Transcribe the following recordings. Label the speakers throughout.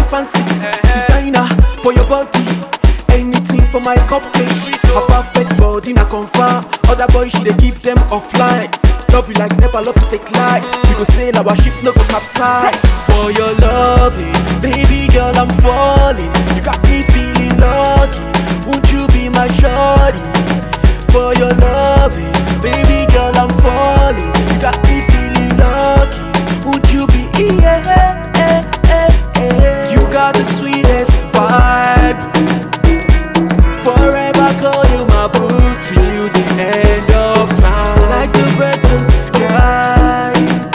Speaker 1: fancy. Designer for your body. Anything for my cupcake. A perfect body, na confirm. Other boys, she dey give them offline. Love you like never love to take light. We go sail our ship, no go capsize. For your loving, baby girl, I'm falling. You got me feeling lucky. Won't you be my shorty? For your loving, baby girl, I'm falling. You got me feeling lucky. Won't you be? Yeah, You got the sweetest vibe. Forever call you my boo till the end of time. Like the birds in the sky.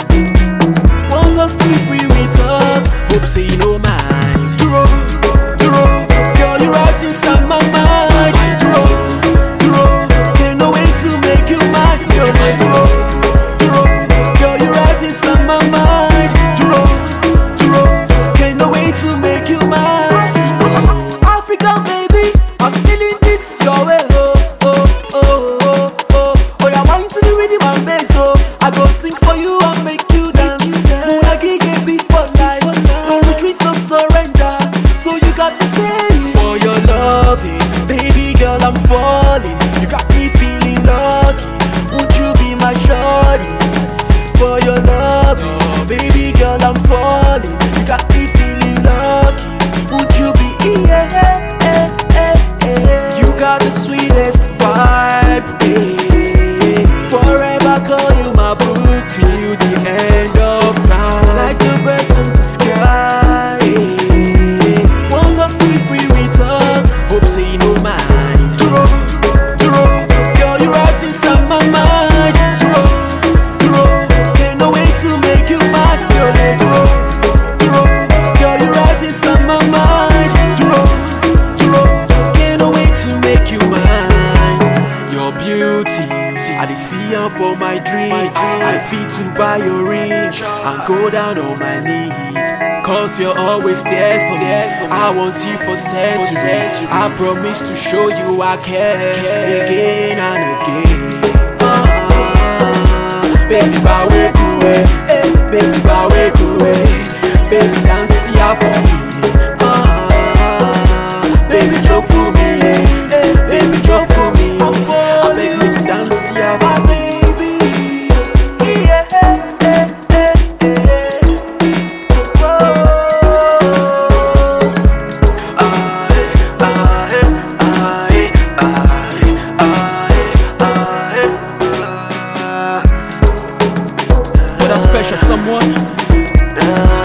Speaker 1: Want us to be free with us. Hope say you know mine. Duro, Duro, girl you right inside my mind. Duro, Duro, can't no way to make you mine. You're my Duro, Duro, girl you right inside my mind. Duro, Duro, can't no way to make you mine. Africa baby, I'm feeling this your way. Oh, oh, oh, oh, oh. Oh, yeah, wine to the rhythm and bass. Oh, I go sing for you and make you dance. Muna gige be for life. No retreat, no surrender. So you got to say for your loving, baby girl, I'm falling. You got me feeling lucky. Won't you be my shorty? For your loving, baby girl, I'm falling. You got me feeling lucky. Won't you be? Yeah, you got the sweetest vibe. yeah. Forever call you my boo till the end of time. Like the birds in the sky. yeah. Want us to be free with us. Hope say you know mine. Duro, Duro, girl you right inside my mind. Duro, Duro, can't no way to make you mine. You're the Duro, Duro, girl you right inside my mind. Duro, Duro, can't no way to make you mine. Your beauty, I dey see am for my dream. I fit to buy your ring and go down on my knees. Cause you're always there for me. I want you for century. I promise to show you I care again and again. Ah, baby, bawe kuwe, eh, baby, bawe kuwe, baby, dance here for me. Ah, baby, jump for me, eh, eh, baby, jump for me. I beg make you dance here for me. For that special someone.